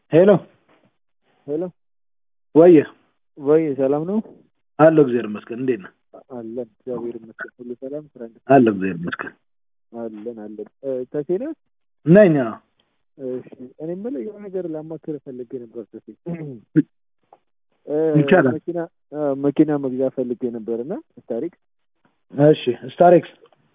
ሄሎ ሄሎ ወየ ወይ ሰላም ነው? አለሁ እግዚአብሔር ይመስገን። እንዴት ነህ? አለን እግዚአብሔር ይመስገን ሁሉ ሰላም። ስራ እንዴት አለሁ እግዚአብሔር ይመስገን። አለን አለን። ተሴ ነህ? ነኝ። አዎ። እሺ እኔ የምልህ የሆነ ነገር ላማክር ፈልጌ ነበር ተሴ። ይቻላል። መኪና አዎ፣ መኪና መግዛት ፈልጌ ነበር እና ታሪክ እሺ ስታሬክስ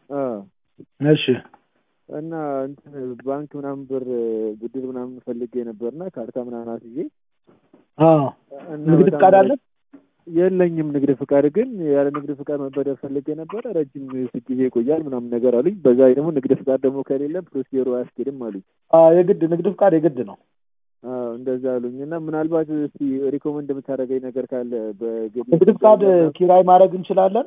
እሺ እና እንትን ባንክ ምናምን ብር ብድር ምናምን ፈልጌ ነበርና ካርታ ምናምን አስይዤ አዎ እና ንግድ በጣም ፍቃድ አለ? የለኝም ንግድ ፍቃድ ግን ያለ ንግድ ፍቃድ መበደር ፈልጌ ነበረ። ረጅም ጊዜ ይቆያል ምናምን ነገር አሉኝ። በዛ ላይ ደግሞ ንግድ ፍቃድ ደግሞ ከሌለ ፕሮሲጀሩ አያስኬድም አሉኝ። አዎ የግድ ንግድ ፍቃድ የግድ ነው። አዎ እንደዛ አሉኝ እና ምናልባት እስቲ ሪኮመንድ የምታደርገኝ ነገር ካለ በግል ንግድ ፍቃድ ኪራይ ማድረግ እንችላለን።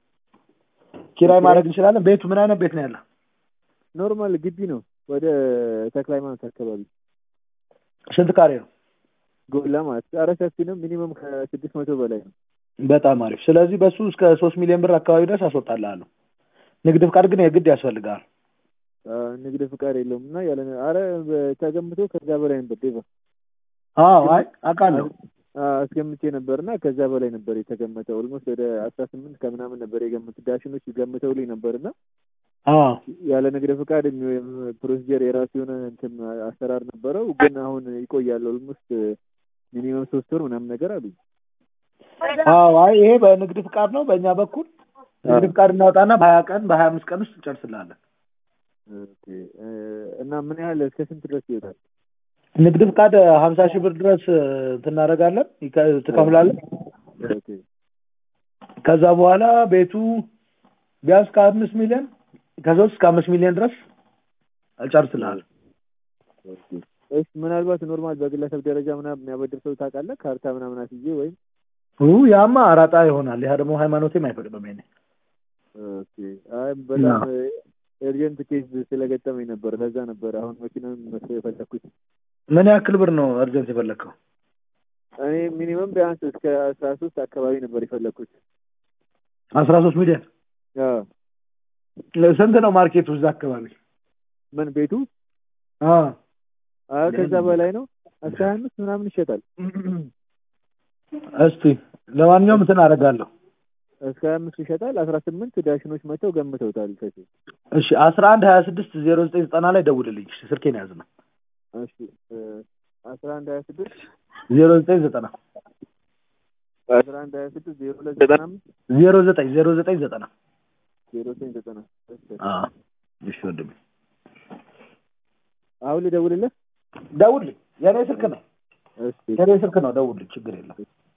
ኪራይ ኦኬ። ማድረግ እንችላለን። ቤቱ ምን አይነት ቤት ነው ያለ? ኖርማል ግቢ ነው ወደ ተክለ ሃይማኖት አካባቢ ስንት ካሬ ነው? ጎላ ማለት ኧረ ሰፊ ነው። ሚኒመም ከስድስት መቶ በላይ ነው። በጣም አሪፍ። ስለዚህ በሱ እስከ ሶስት ሚሊዮን ብር አካባቢ ድረስ አስወጣልሃለሁ። ንግድ ፍቃድ ግን የግድ ያስፈልጋል። አ፣ ንግድ ፍቃድ የለውም እና ያለ አረ ተገምቶ ከዛ በላይ ነበር ዴቫ አዎ አይ አውቃለሁ። አ፣ አስገምቼ ነበር እና ከዛ በላይ ነበር የተገመተው። ኦልሞስት ወደ አስራ ስምንት ከምናምን ነበር የገመቱ ዳሽኖች ገምተውልኝ ነበር እና አዎ ያለ ንግድ ፍቃድ የሚ- ፕሮሲጀር የራሱ የሆነ እንትን አሰራር ነበረው። ግን አሁን ይቆያል ኦልሞስት ሚኒመም ሶስት ወር ምናምን ነገር አሉኝ። አዎ አይ ይሄ በንግድ ፍቃድ ነው። በእኛ በኩል ንግድ ፍቃድ እናወጣና በሀያ ቀን በሀያ አምስት ቀን ውስጥ እንጨርስልሃለን። ኦኬ እ፣ እና ምን ያህል እስከ ስንት ድረስ ይወጣል? ንግድ ፍቃድ ሀምሳ ሺህ ብር ድረስ እ፣ እናደርጋለን ይከ- ትከፍላለን። ኦኬ ከዛ በኋላ ቤቱ ቢያንስ ከአምስት ሚሊዮን ከሶስት እስከ አምስት ሚሊዮን ድረስ እጨርስልሃለሁ። ኦኬ። እሺ ምናልባት ኖርማል በግለሰብ ደረጃ ምናምን የሚያበድር ሰው ታውቃለህ? ካርታ ምናምን አስይዤ ወይም ኡ ያማ አራጣ ይሆናል። ያ ደግሞ ሃይማኖቴም አይፈቅድም። ይሄኔ ኦኬ። አይ በጣም ኤርጀንት ኬዝ ስለገጠመኝ ነበር። ለዛ ነበር አሁን መኪናውን መስሎ የፈለኩት። ምን ያክል ብር ነው እርጀንት የፈለግከው? እኔ ሚኒመም ቢያንስ እስከ አስራ ሶስት አካባቢ ነበር የፈለኩት። አስራ ሶስት ሚሊዮን አዎ። ስንት ነው ማርኬቱ እዛ አካባቢ? ምን ቤቱ? አ አይ ከዛ በላይ ነው። አስራ ሀያ አምስት ምናምን ይሸጣል። እስቲ ለማንኛውም እንትን አደርጋለሁ። እስከ ሀያ አምስት ይሸጣል። አስራ ስምንት ዳሽኖች መጥተው ገምተውታል። ከዚህ እሺ አስራ አንድ ሀያ ስድስት ዜሮ ዘጠኝ ዘጠና ላይ ደውልልኝ። እሺ ስልኬን ያዝ ነው እሺ እ፣ አስራ አንድ ሀያ ስድስት ዜሮ ዘጠኝ ዘጠና አስራ አንድ ሀያ ስድስት ዜሮ ሁለት ዘጠና አምስት ዜሮ ዘጠኝ ዜሮ ዘጠኝ ዘጠና ዜሮ ዘጠኝ ዘጠና እሺ። አ እሺ ወንድሜ አሁን ልደውልልህ? ደውልልኝ። የኔ ስልክ ነው እሺ የኔ ስልክ ነው። ደውልልኝ፣ ችግር የለም።